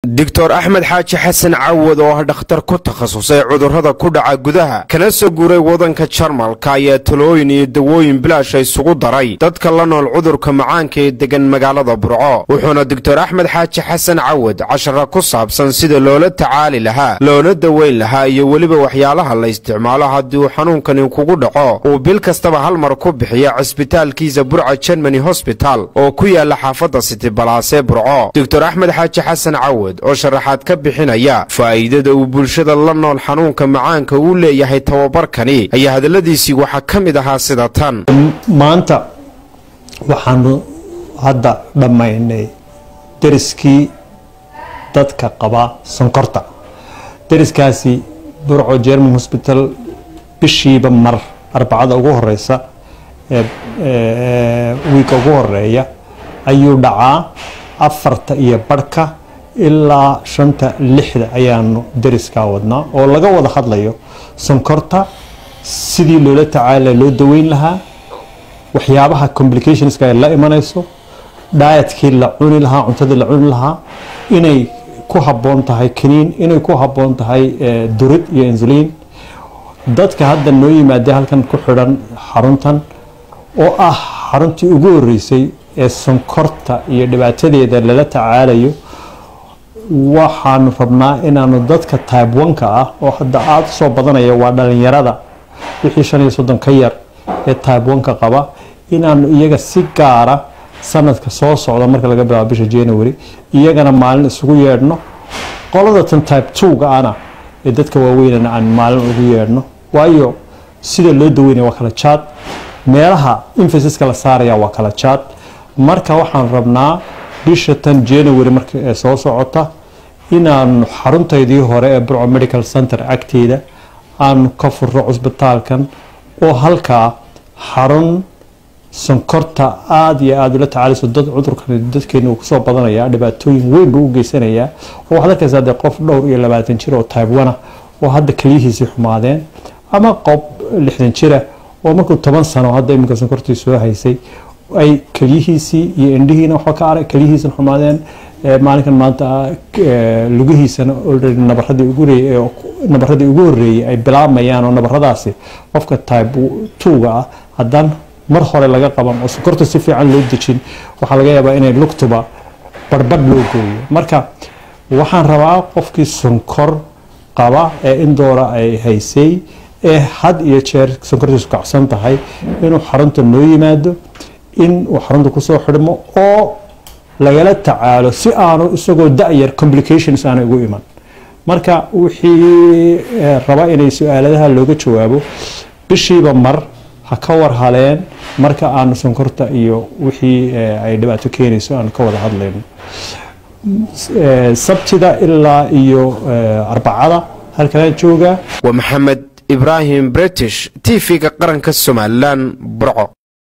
doctor axmed xaaji xasan cawad oo ah dhakhtar ku takhasusay cudurrada ku dhaca gudaha kana soo guuray waddanka jarmalka ayaa talooyin iyo dawooyin bilaasha isugu daray dadka la nool cudurka macaanka ee degan magaalada burco wuxuuna doctor axmed xaaji xasan cawad cashara ku saabsan sida loola tacaali lahaa loona daweyn lahaa iyo weliba waxyaalaha la isticmaalo haddii uu xanuunkani kugu dhaco uu bil kastaba hal mar ku bixiya cisbitaalkiisa burca germany hosbital oo ku yaala xaafadda sitibalaasee burco doctor axmed xaaji xasan cawad oo sharaxaad ka bixinaya faa'iidada uu bulshada la nool xanuunka macaanka uu leeyahay tababarkani ayaa hadalladiisii waxaa ka mid ahaa sida tan maanta waxaanu hadda dhammaynay deriskii dadka qaba sonkorta deriskaasi burco german hosbital bishiiba mar arbacada ugu horeysa wiika ugu horeeya ayuu dhacaa afarta iyo barhka ilaa shanta lixda ayaanu deriskaa wadnaa oo laga wada hadlayo sonkorta sidii loola tacaala loo daweyn lahaa waxyaabaha complicationska ay la imanayso dhaayatkii la cuni lahaa cuntadii la cuni lahaa inay ku habboon tahay kaniin inay ku habboon tahay durid iyo insuliin dadka hadda noo yimaadee halkan ku xidhan xaruntan oo ah xaruntii ugu horeysay ee sonkorta iyo dhibaatadeeda lala tacaalayo waxaanu rabnaa inaanu dadka tybe oneka ah oo hadda aada usoo badanaya waa dhalinyarada wixii shan iyo soddon ka yar ee tybe oneka qaba inaanu iyaga si gaara sanadka soo socda marka laga bilaabo bisha january iyagana maalin isugu yeedhno qolada tan tybe two-ga ana ee dadka waaweynana aan maalin ugu yeedhno waayo sida loo daweynaya waa kala jaad meelaha infasiska la saaraya waa kala jaad marka waxaan rabnaa bisha tan january marka ee soo socota inaanu xaruntaydii hore ee burco medical center agteeda aanu ka furro cusbitaalkan oo halkaa xarun sonkorta aada iyo aada ula tacaalayso dad cudurkan dadkeena uu kusoo badanaya dhibaatooyin weyn buu u geysanayaa oo waxaad arkaysaa dee qof dhowr iyo labaatan jir oo taybwana oo hadda keliyihiisii xumaadeen ama qof lixdan jira oo markuu toban sano hadda iminka sonkortii soo haysay ay keliyihiisii iyo indhihiina waxba ka arag keliyihiisana xumaadeen maalinkan maanta lugihiisana already nabaradii ugu nabaradii ugu horreeyey ay bilaabayaan oo nabaradaasi qofka type two-ga ah haddaan mar hore laga qaban oo sonkorta si fiican loo dejin waxaa laga yaabaa inay lugtuba barbadh loo gooyo marka waxaan rabaa qofkii sonkor qaba ee indoora ay haysay ee had iyo jeer sonkortiisu kacsan tahay inuu xarunta noo yimaado in uu xarunta kusoo xidhmo oo lagala tacaalo si aanu isagoo da-yar complications aana ugu iman marka wixii raba inay su-aaladaha looga jawaabo bishiiba mar ha ka war haleen marka aanu sonkorta iyo wixii ay dhibaato keenayso aanu ka wada hadlayno sabtida ilaa iyo arbacada halkanaan joogaa waa maxamed ibraahim british t v-ga qaranka somalilan burco